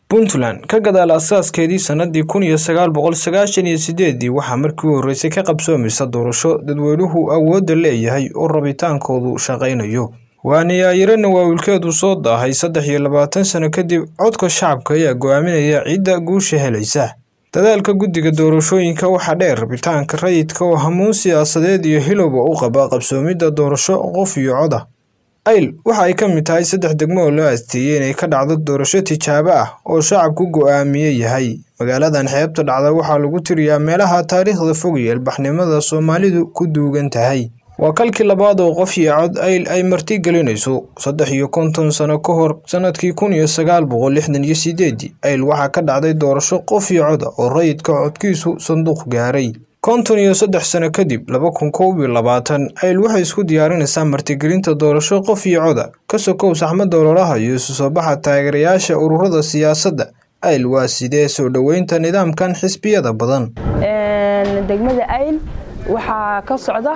puntland ka gadaal asaaskeedii sannadii kun iyo sagaal boqol sagaashan iyo sideedii waxaa markii u horreysay ka qabsoomaysa doorasho dadweynuhu awoodda leeyahay oo rabitaankoodu shaqaynayo waaniyaayirana waawilkeedu soo daahay saddex iyo labaatan sano kadib codka shacabka ayaa go-aaminaya cidda guusha helaysa dadaalka guddiga doorashooyinka waxaa dheer rabitaanka rayidka oo hamuun siyaasadeed iyo hilowba u qaba qabsoomidda doorasho qof iyo cod ah ayl waxa ay ka mid tahay saddex degmo oo loo aasteeyey inay ka dhacdo doorasho tijaabo ah oo shacabku go-aamiye yahay magaaladan xeebta dhacda waxaa lagu tiriyaa meelaha taariikhda fog iyo ilbaxnimada soomaalidu ku duugan tahay waa kalkii labaad oo qof iyo cod ayl ay marti gelinayso saddex iyo konton sano ka hor sanadkii kun iyo sagaal boqol lixdan iyo sideedii ayl waxaa ka dhacday doorasho qof iyo cod ah oo rayidka codkiisu sanduuq gaaray konton iyo saddex sano kadib laba kun koob iyo labaatan ayl waxay isku diyaarinaysaa martigelinta doorasho qof iyo coda ka sokow saxmadda ololaha iyo isu soo baxa taageerayaasha ururada siyaasadda ayl waa sidee soo dhoweynta nidaamkan xisbiyada badan degmada ayl waxaa ka socda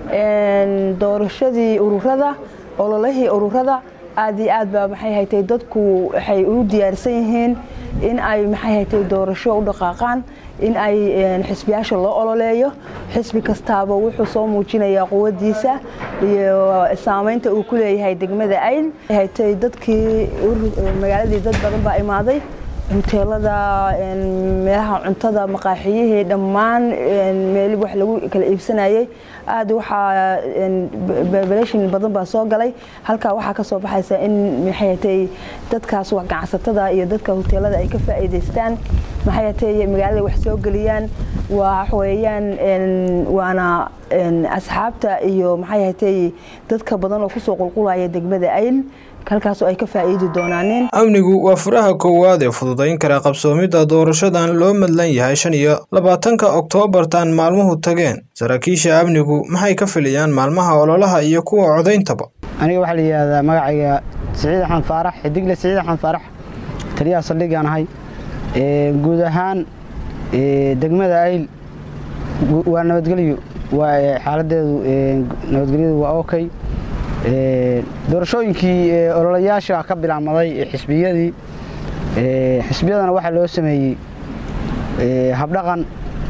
doorashadii ururada ololihii ururada aad iyo aad baa maxay haytay dadku waxay u diyaarsan yihiin in ay maxay haytay doorasho u dhaqaaqaan in ay xisbiyaasha loo ololeeyo xisbi kastaaba wuxuu soo muujinayaa quwadiisa iyo saamaynta uu ku leeyahay degmada ayl haytay dadkii magaaladii dad badan baa imaaday huteelada meelaha cuntada maqaaxiyihii dhammaan meel wax lagu kala iibsanayay aad waxaa bebelashin badan baa soo galay halkaa waxaa ka soo baxaysa in maxay hatay dadkaas ganacsatada iyo dadka huteelada ay ka faa'iidaystaan maxay hatay magaalada wax soo geliyaan waa weeyaan waana asxaabta iyo maxay hatay dadka badan oo kusoo qulqulaya degmada ayl halkaasoo ay ka faa'iidi doonaaneen amnigu waa furaha koowaad ee fududayn kara qabsoomidda doorashadan loo madlan yahay shan iyo labaatanka oktoobartan maalmuhu tageen saraakiisha amnigu maxay ka filayaan maalmaha ololaha iyo kuwa codayntaba aniga waxaa la yidhaahdaa magacayga siciid axmed faarax xidigle siciid axmed faarax taliyaha saldhigaan ahay guud ahaan degmada ayl waa nabadgelyo waa xaaladeedu nabadgelyadu waa okay doorashooyinkii ololayaasha ka bilaabmaday xisbiyadii xisbiyadana waxaa loo sameeyey habdhaqan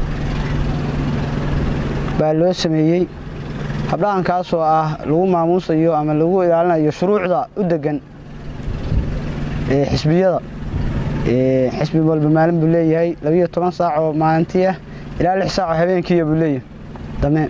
baa loo sameeyey habdhaqankaasoo ah lagu maamuusayo ama lagu ilaalinayo shuruucda u degan xisbiyada xisbi walba maalin buu leeyahay labiyo toban saac oo maalintii ah ilaa lix saac oo habeenkiiya buu leeyahay dame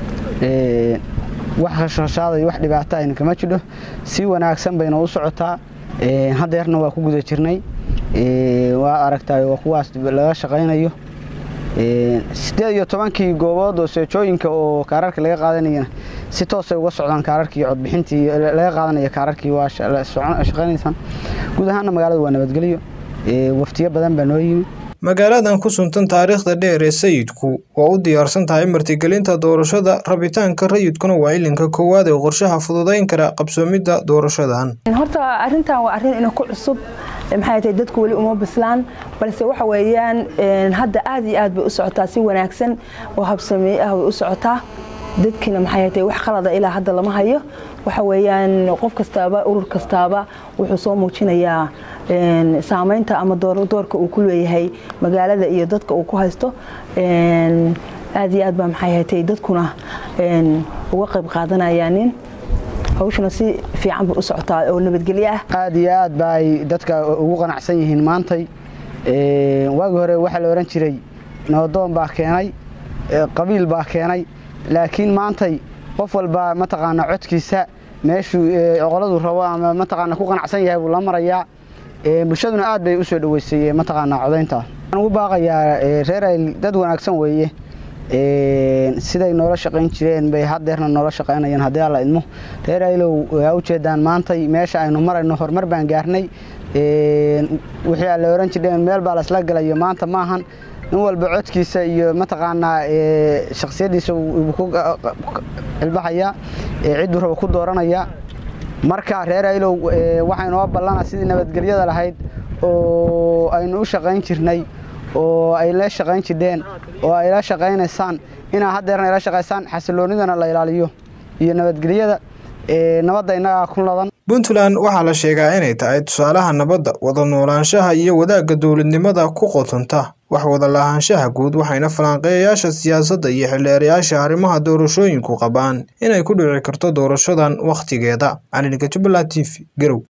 wax khashkhashaaday wax dhibaato ayna kama jidho si wanaagsan bayna u socotaa haddeerna waa ku guda jirnay waa aragtaay waa kuwaas laga shaqaynayo siddeed iyo tobankii goobood oo seejooyinka oo kaararka laga qaadanayana si toosay uga socdaan kaararkii codbixintii laga qaadanaya kaararkii waa shaqaynaysaan guud ahaanna magaalada waa nabadgelyo waftiyo badan baa noo yimi magaaladan ku suntan taariikhda dheer ee sayidku waa u diyaarsan tahay martigelinta doorashada rabitaanka rayidkuna waa ilinka koowaad ee qorshaha fududayn kara qabsoomidda doorashadan horta arrintan waa arrin ina ku cusub maxay tahay dadku weli uma bislaan balse waxa weeyaan hadda aad iyo aad bay u socotaa si wanaagsan oo habsameeye ah way u socotaa dadkiina maxay tahay wax qalada ilaa hadda lama hayo waxa weeyaan qof kastaaba urur kastaaba wuxuu soo muujinayaa saamaynta ama doorka uu ku leeyahay magaalada iyo dadka uu ku haysto aad iyo aad baa maxay hatay dadkuna uga qayb qaadanayaanin hawshuna si fiican bay u socotaa oo nabadgelyo ah aad iyo aad ba ay dadka ugu qanacsan yihiin maantay waagi hore waxaa la odhan jiray nabadoon baa keenay qabiil baa keenay laakiin maantay qof walba mataqaanaa codkiisa meeshuu oqoladu rabo ama mataqaana ku qanacsan yahay buu la marayaa bulshaduna aad bay u soo dhoweysay mataqaanaa codaynta waxaan ugu baaqayaa reer ayl dad wanaagsan weeye siday noola shaqayn jireen bay haddeerna noola shaqaynayaan haddii alla idmo reer aylow waa ujeedaan maantay meesha aynu marayno horumar baan gaarnay wixii aan la ohan jireen meel baa laisla galayo maanta maahan nin walba codkiisa iyo mataqaanaa shaksiyadiisa ku cilbaxayaa cidduu raba ku dooranaya marka reer aylow waxaynoo ballana sidii nabadgelyada lahayd oo aynu u shaqayn jirnay oo ay la shaqayn jirdheen oo ay la shaqaynaysaan inaa haddeerna ila shaqaysaan xasiloonidana la ilaaliyo iyo nabadgelyada nabadda innagaa ku ladan puntland waxaa la sheegaa inay tahay tusaalaha nabadda wada noolaanshaha iyo wadaagga dowladnimada ku qotonta wax wada lahaanshaha guud waxayna falanqeeyayaasha siyaasadda iyo xildheerayaasha arrimaha doorashooyinku qabaan inay ku dhici karto doorashadan wakhtigeeda calinka jubbaland t v garow